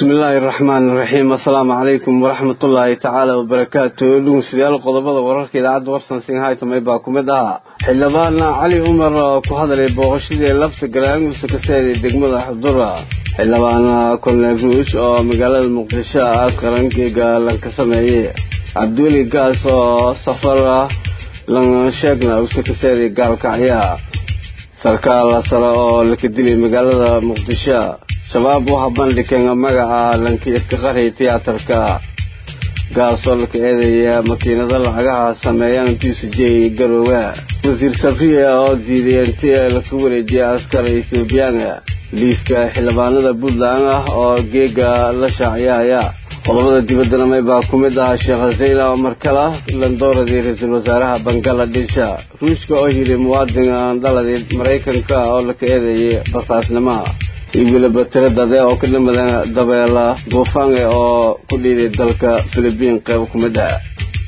bismi illaahi araxmaan iraxiim assalaamu calaykum waraxmatullaahi tacaala wabarakaatu dhugeystayaal qodobada wararka idaacadda warsan singhaytamay baa ku mid ahaa xildhibaan cali umar oo ku hadlay booqashadii lafta garaangusa kaseeday degmada xudura xildhibaan korneel ruush oo magaalada muqdisho ah qarankiga lanka sameeyey cabdiweli gaas oo safar lansheegna usa kaseeday gaalkacya sarkaal sare oo laka dilay magaalada muqdisho shabaab waxaa bandhigeen magaca lanki iska qari tiyaatarka gaasoo laka eedaya makiinado lacagaha sameeyaan tusijey garoowe wasiir sabriya oo diiday inti laka wareejiyay askar ethoobiyaana liiska xildhibaanada puntland ah oo geega la shaaciyaya qodobada dibaddana may baa ku mid ahaa sheekh zayla omar kala landooradii ra-iisul wasaaraha bangaladesh ruushka oo yidhi muwaadin dhaladii maraykanka oo laka eedeeyay basaasnimo iyo weliba tiro dade oo ka dhamadan dabeela duufaange oo ku dhiiday dalka filibiin qeyb ku mid ah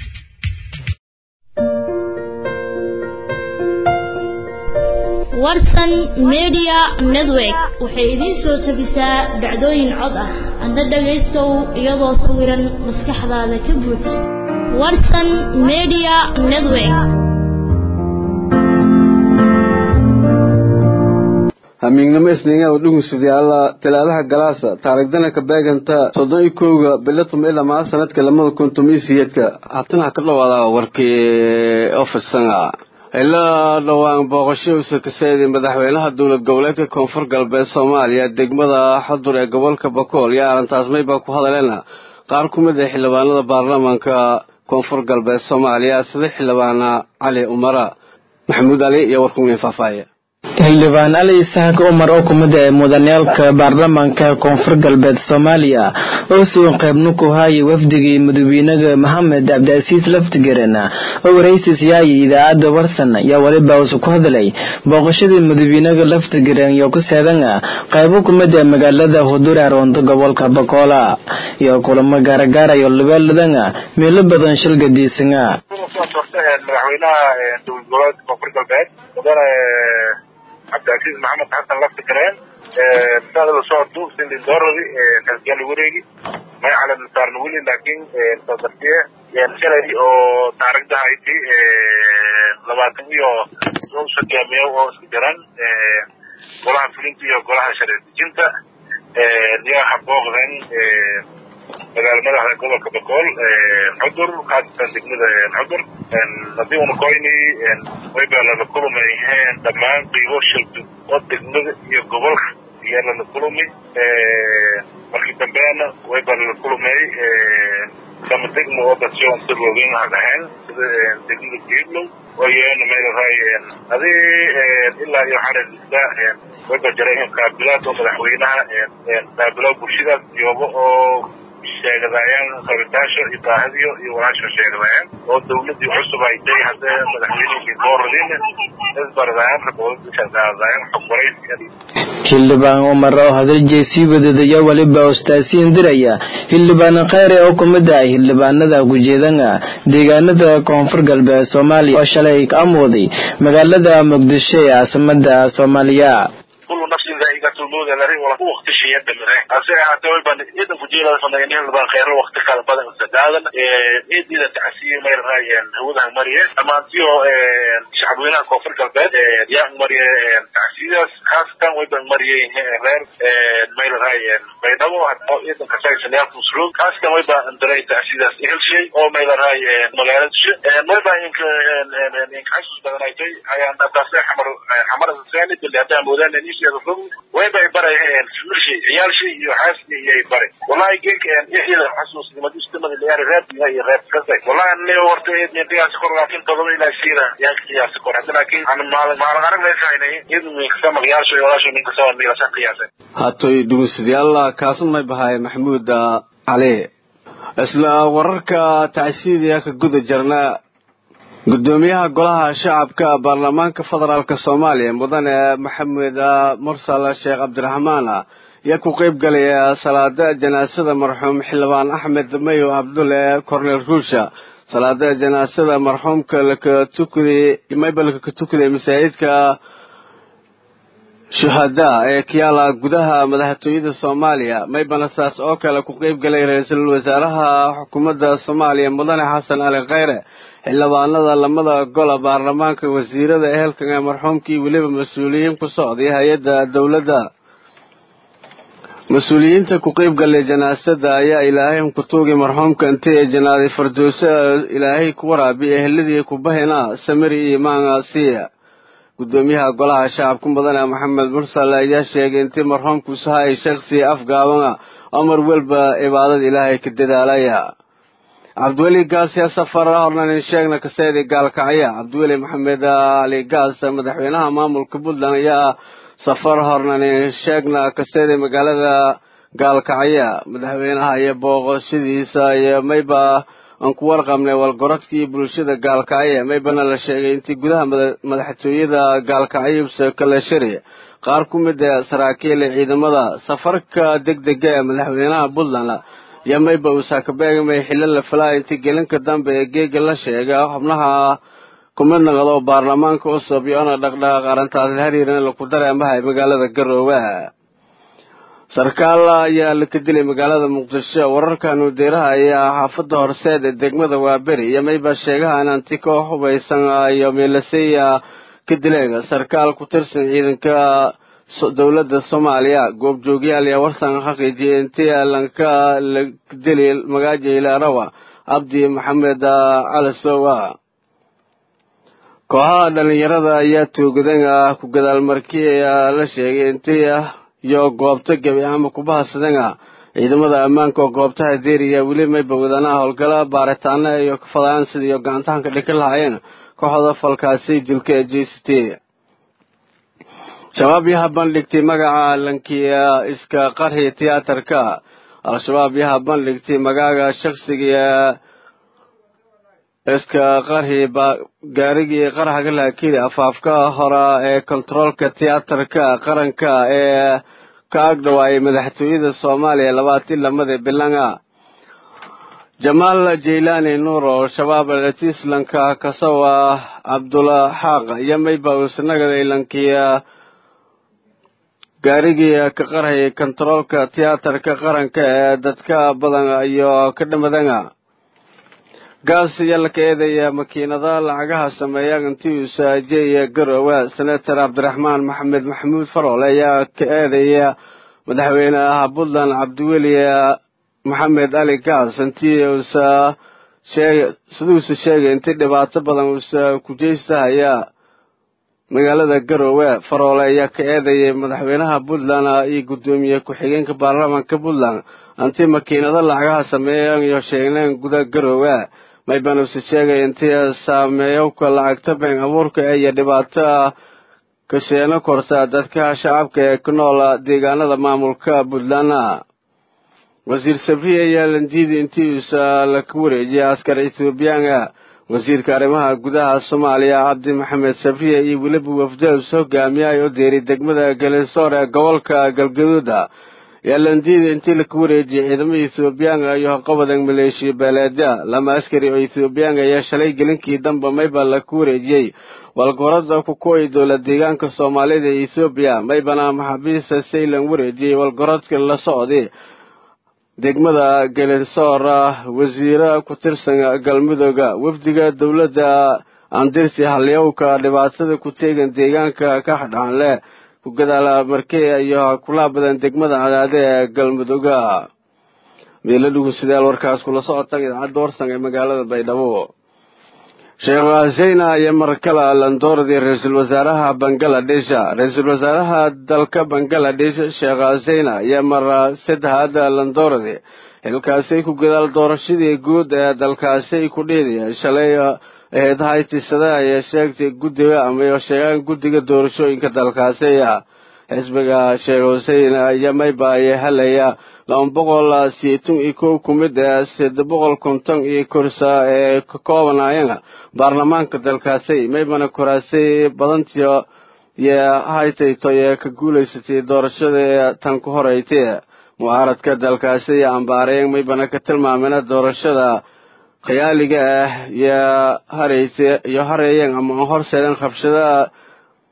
warsan media network waxay idiin soo jebisaa dhacdooyin cod ah adna dhagaystow iyadoo sawiran maskaxdaada ka buuj warsan media network hamiignimo isniinga oo dhugusadayaala talaadaha galaasa taarigdana ka beeganta soddon iyo kowga bilatum ilaa maa sanadka lamada kun tomiyo siyeedka haatana ka dhawaada warkii ofisanga ilaa dhowaan booqasho usa kaseeday madaxweynaha dowlad goboleedka koonfur galbeed soomaaliya degmada xadur ee gobolka bakool iyo arrintaasmay baa ku hadaleena qaar ku mid ah xildhibaanada baarlamaanka koonfur galbeed soomaaliya sida xildhibaana cali umara maxamuud cali iyo warkuweyn faahfaahiya xildhibaan ali isaaq umar oo kumid ah mudaniyaalka baarlamaanka koonfur galbeed soomaaliya oo sugan qaybna ku haayay wafdigii madaxweynaha maxamed cabdiasiis laftigaren oo waraysis yaayay idaacadda warsan ayaa weliba usu ku hadlay booqashadii madaxweynaha laftigaren iyo ku seedan qaybo kumid ah magaalada hudur aroonto gobolka bakoola iyo kulamo gaaragaarayo labeeladan meelo badan shilga diisanga cabdicaziiz maxamed xasan laftikareen saada la socdo sindin dooradi kalgaali wareegi magaca la saarna weli laakiin sadartiye shalay oo taarigdaha iti labaatan iyo hogaamiye oo isku jiran golaha fulinta iyo golaha sharci dejinta yaa habooqden magaala madaxda gobolka bakool cudur khaasatan degmada cudur haddii una koyni wayba lala kulmay dhammaan qiibo shilbi oo degmada iyo gobolka iyo lala kulmi markii dambeena wayba lala kulmay kama degmo oo dasyon si roogin ha dhahayn sida degmada geedlow wayeena meelahay adi ilaa iyo xarirista wayba jiray qaabilaad oo madaxweynaha qaabiloo bulshadaas joogo oo sheegadaayaan rabitaasho iyo baahadiyo iyo walaasho sheegadaayaan oo dawladii cusub ay tahay haddee madaxweynihii dooradin isbaradayaan raboodaadayaan xog waraysiga xildhibaan umar oo hadaljeey sii wadadaya weliba ustaasiin diraya xildhibaan kheyre oo kumid ah xildhibaanada kujeedana deegaanada koonfur galbeed soomaaliya oo shalay ka amooday magaalada muqdisho ee caasimada soomaaliya كل نفس ذائقة الموت الذي ولا وقت شيء يدمر أسي حتى ويبان إذا فجيلا فنانين لبان خير وقت قال بدأ استدادا إيه إذا تعسير مير هاي هو ده مريه أما أنتيو شعبنا كفر كالبيت يا مريه تعسير خاصة ويبان مريه غير مير هاي بينما حتى إذا كسر سنيات مسلوك خاصة ويبان أندري تعسير إهل شيء أو مير هاي مغالط شيء ويبان إنك إنك حسوس بدنا يجي هاي أن أتصل حمر حمر الثاني اللي هذا مودان نيش wayba ay barayeen filshi ciyaalshi iyo xaaski iyo ay bare wallahi geek iyada xasuus nimadu istamada leeyahay reeb iyo reeb kasta wallahi ne horta ee ne qiyaas kor laakiin todoba ilaa siira yaa qiyaas kor hadda laakiin aan maal maal arag leeyahay iyadu min sama ciyaalshi iyo walaasho min kasoo meel san qiyaas hatoy dhugusadayaal kaasan may bahay maxamuud cali isla wararka tacsiidiya ka guda jirna gudoomiyaha golaha shacabka baarlamaanka federaalk soomaaliya mudane maxamed mursal sheekh cabdiraxmaan ayaa ku qeyb galaya salaada janaasada marxuum xildhibaan axmed mayo cabdulle cornel ruusha salaada janaasada marxuumka laka tukaday mayba laka tukaday masaajidka shuhadaa ee kiyaala gudaha madaxtooyada soomaaliya maybana saas oo kale ku qeyb galay ra-iisul wasaaraha xukuumadda soomaaliya mudane xasan ali kheyre xildhibaanada lamada gola baarlamaanka wasiirada ehelkan ee marxuumkii weliba mas-uuliyiin ku socday hay-adda dowladda mas-uuliyiinta ku qeyb galay janaasada ayaa ilaahay ku tuugay marxuumka intii ay janaaday farduuso ilaahay ku waraabi eheladii kubahina samiri iyo maangasiya gudoomiyaha golaha shacabka mudane maxamed mursal ayaa sheegay intii marxuumku sahay shaksi afgaabana omar welba cibaadada ilaahay ka dadaalaya cabdiweli gaas yaa safar hornanin sheegna kaseedi gaalkacya cabdiweli maxamed ali gaas madaxweynaha maamulka puntland ayaa safar hornanin sheegna kaseedi magaalada gaalkacya madaxweynaha iyo booqoshadiisa iyo mayba aan ku warqabnay walgorodkii bulshada gaalkacye maybana la sheegay intii gudaha madaxtooyada gaalkacyubse kaleshari qaar ku mid ee saraakiil ciidamada safarka deg dega ee madaxweynaha puntland iyo mayba uu saakabeegmay xillo la falaa intii gelinka dambe ee geega la sheega xubnaha kumid naqdo baarlamaanka cusub iyo-ona dhaqdhaqaaq arrintaas hariirana laku dareemahay magaalada garoowe sarkaal ayaa la ka dilay magaalada muqdisho wararkan udeeraha ayaa xaafada horseed ee degmada waaberi iyo mayba sheegahan anti koox hubaysan iyo meelaseya ka dileen sarkaal ku tirsan ciidanka dowladda soomaaliya goobjoogyaal ayaa warsan xaqiijiyay intii lanka la dili magaaja ilaarawa cabdi maxamed calasowa kooxaha dhalinyarada ayaa toogadan ku gadaal markii la sheegay intii iyo goobta gebi ama kubahadsadana ciidamada ammaanka oo goobtaha deeriya weli mayba wadanaha howlgala baaritaana iyo fadaan sidiiyo gacantahanka dhika lahaayeen kooxda falkaasi dilka ee j c t shabaab yaha bandhigtay magaca lankiya iska qarxi tiyaatarka al-shabaab yaha bandhigtay magaaga shaksiga iska qarxi gaarigii qarxaga laakiri afaafka hora ee kontaroolka tiyaatarka qaranka ee ka agdhawaayay madaxtooyada soomaaliya labaatii lamada bilanga jamaal jaylaani nuuro shabaab tislanka kasawa cabdula xaaq iyo mayba usnagaday lankiya gaarigii ka qarxayay kontaroolka tiyaatarka qaranka ee dadka badan iyo ka dhamadanga gaas ayaa la ka eedaya makiinada lacagaha sameeya intii uu saajeeya garoowe senator cabdiraxmaan maxamed maxamuud faroole ayaa ka eedaya madaxweyneha puntland cabdiweli maxamed ali gaas intii uusa sheeg siduusa sheegay intii dhibaato badan uusa kujeystahaya magaalada garoowe faroole ayaa ka eedayay madaxweynaha puntland iyo guddoomiye ku-xigeenka baarlamaanka puntland intii makiinado lacagaha sameeyan iyo sheegneen guda garoowe maybanuuse sheegay intii saameeyowka lacagta been abuurka iyo dhibaato kasheeno korta dadka shacabka ee ku nool deegaanada maamulka puntland wasiir sabriye ayaa landiiday intii uusa laka wareejiyay askar ethoobiyaana wasiirka arrimaha gudaha soomaaliya cabdi maxamed sabriye iyo weliba wafdaus hogaamiyay oo deeray degmada galesoor ee gobolka galgaduuda yaa landiida intii laka wareejiyay ciidamada ethoobiyaanka iyo haqabadan maleeshiya beeleedya lama askari oo ethoobiyaanka ayaa shalay gelinkii damba mayba laka wareejiyey walgorada kukuway dowla deegaanka soomaalida ee ethoobiya maybana maxaabiista saylan wareejiyey walgorodka la socday degmada galesoor wasiire ku tirsan galmudooga wafdiga dowladda andirsi halyowka dhibaatada ku teegan deegaanka ka xadhaanleh ku gadaala markey iyo kulaa badan degmada cadaade ee galmudooga meeladhugu sidaal warkaas kula socotan idaacadda warsan ee magaalada baydhabo sheekh zeyna iyo markala landooradii ra-iisul wasaaraha bangaladesh ra-iisul wasaaraha dalka bangaladesh sheekh zeyna iyo mar saddexaad landooradi xilkaasay ku gadaal doorashadii guud ee dalkaasay ku dhiidaya shalay ahayd haytisada ayay sheegtay guddiga ama sheegaan guddiga doorashooyinka dalkaasiya xisbiga sheekh husein iyo mayba ayaa helaya laba boqol siyeetan iyo kow ku mid ee sida boqol konton iyo korsa ee ka koobanayana baarlamaanka dalkaasi maybana koraasay badantii iyo haytayto ee ka guulaysatay doorashada tan ku horeytay mucaaradka dalkaasi iyo ambaareen maybana ka tilmaamena doorashada khiyaaliga ah iyo hareysa iyo hareeyeen ama horseedeen rabshada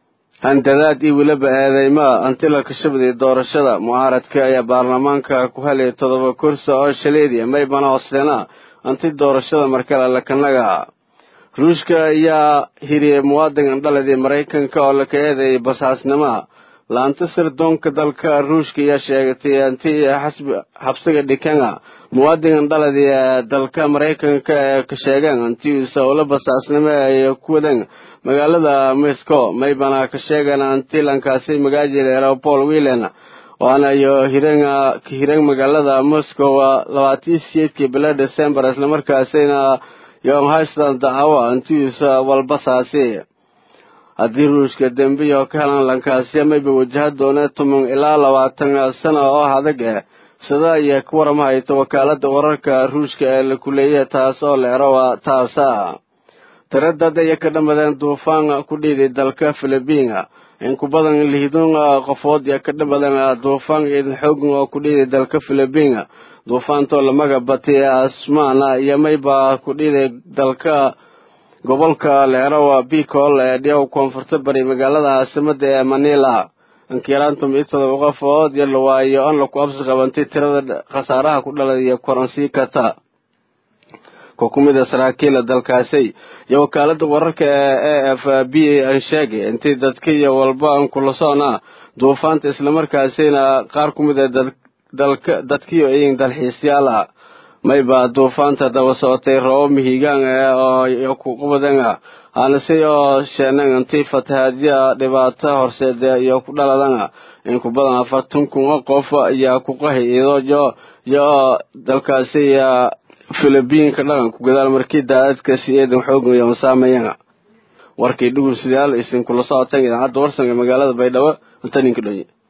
handadaad iyo weliba eedeymaa antila kashabday doorashada mucaaradka ayaa baarlamaanka ku helay todoba kursi oo shaleediya maybana hooseena anti doorashada markale lakanaga ruushka ayaa hiriyey muwaadinkan dhaladii maraykanka oo laka eedeeyay basaasnima laanta sirdoonka dalka ruushka ayaa sheegatay anti xabsiga dhikanga muwaadinkan dhaladii ee dalka maraykanka ee ka sheegeen antiisa ula basaasnimo ay ku wadeen magaalada moscow maybana ka sheegeen antilankaasi magaajil aeropol wilen waana iyo hireen hireen magaalada moscow labaatii siyeedkii bila december islamarkaasina yoon haystan dacwo antiisa walbasaasi haddii ruushka dembiyo ka helan lankaasi mayba wajaha doona toban ilaa labaatan sano oo adag eh sida ayay ka waramahayta wakaalada wararka ruushka ee la kuleeya taas oo la ero taasa tiradad ayay ka dhamadeen duufaan ku dhiiday dalka philibiina in ku badan lihdun qofood ya ka dhamadeen duufaan ciidan xoogan oo ku dhiiday dalka philibiina duufaantoo lamaga batay asmaana iyo mayba ku dhiiday dalka gobolka leerowa bicol ee dhiyaw koonfurta bari magaalada caasimada ee manila inkiraantum iyo todoba qofood iyo lawaayo an laku absi qabantay tirada khasaaraha ku dhalay iyo koransii kata ko ku mid a saraakiila dalkaasi iyo wakaalada wararka ee a f b an sheegay intii dadka iyo walba an kula soona duufaanta islamarkaasina qaar ku mid a dalka dadkiyo iyin dalxiisyaal ah mayba duufaanta daba socotay roobo mihigaan ee oo kuqabadan aanase oo sheenan intii fatahaadya dhibaato horseeda iyo ku dhaladan in ku badan afartan kun oo qof ayaa ku qahi idoyo iyo dalkaasi filibiinka dhaqanku gadaal markii daadadkaasi eedan xoogan iyo masaameyan warkii dhugun sidaal isin kula socoteen idaacadda warsan ee magaalada baydhabo inta ninka dhonye